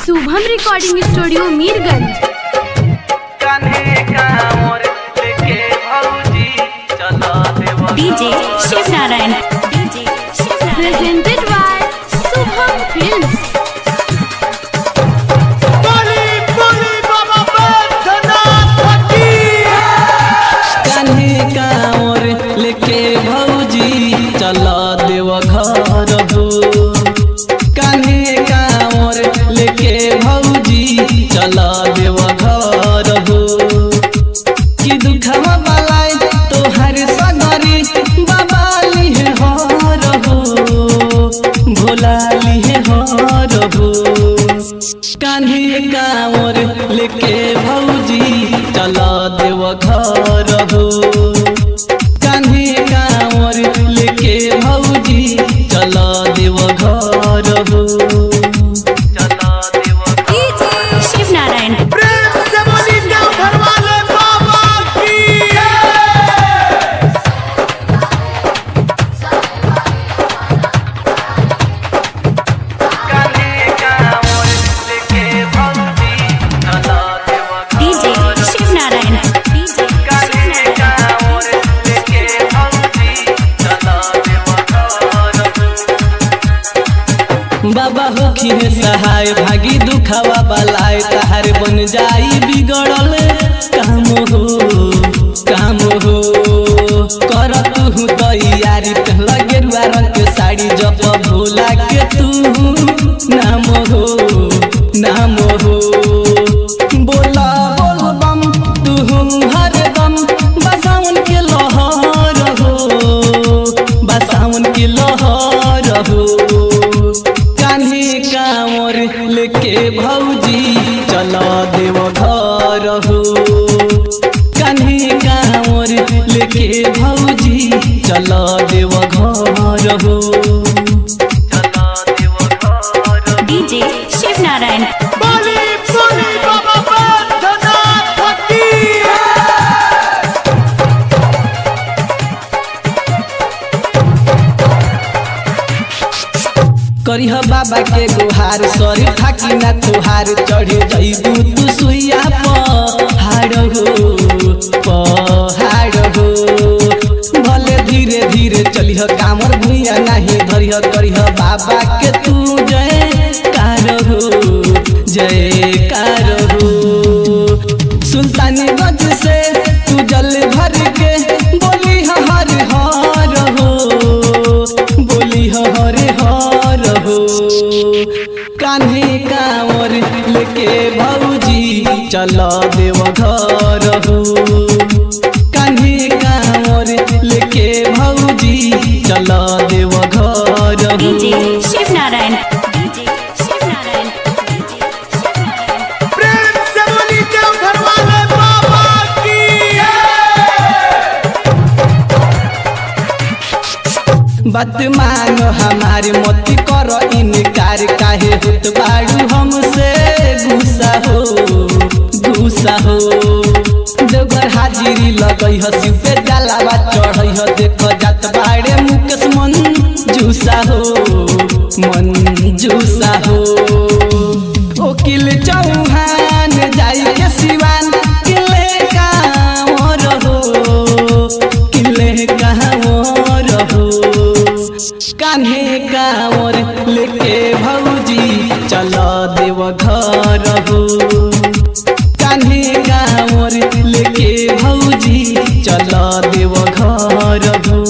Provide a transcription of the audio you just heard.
Shubham recording studio Mirganj कान्हे कांवर लेके भौजी चला देवा DJ Shiv Narayan DJ Shiv Narayan presented by Shubham films कान्हे कांवर लेके भौजी चला देवा घर हो कान्हे कांवर लेके भौजी चला देवा घर हो कि दुखवा बलाय तोहर सगरी बाबा लिहे हर हो भोला लिहे हर हो कान्हे कांवर लेके भौजी चला देव घर हो कान्हे कांवर लेके भौजी चला देव घर हो चला देव शिव नारायण कान्हे कांवर लेके भौजी चला देव डीजे शिव नारायण डीजे शिव कान्हे नारायण कांवर लेके भौजी चला देव घर हो बाबा होखी है सहाय भागी दुखावा बलाय तहार बन जाई बिगड़ल काम हो काम हो कर तू तैयारी पहला गेरुआ रंग के साड़ी जप भोला के तू नाम हो नाम हो बोला बोल बम तू हर दम बसावन के लहर हो बसावन के लहर हो कान्हे कांवर लेके भौजी चला देव घर हो कान्हे कांवर लेके भौजी चला देव घर हो चला देव घर डीजे शिव नारायण करिह बाबा के गुहार सरी थाकी ना तुहार चढ़े जइबू तू सुइया पहाड़ हो पहाड़ हो भले धीरे धीरे चलिह कामर भुइया नाही धरिह करिह बाबा के तू जय कार हो जय कार हो सुल्तानगंज से तू जल भर के बोली हर हर हो बोली हर हर हो कान्हे कांवर लेके भौजी चल देव घर हो कान्हे कांवर लेके भौजी चल देव घर हो DJ Shiv Narayan DJ Shiv Narayan DJ Shiv Narayan बात मानो हमारे मत कर इनकार काहे होत बाड़ू हमसे गुस्सा हो गुस्सा हो देवघर हाजिरी लगई ह शिव पे जलावा चढ़ई ह देख जात बाड़े मुकेश मन जूसा हो मन जूसा हो ओकिल चौहान जाई के सिवान किले कांवर हो किले कांवर हो कान्हे कांवर लेके भौजी चल देव घर हो कान्हे कांवर लेके भौजी चल देव घर हो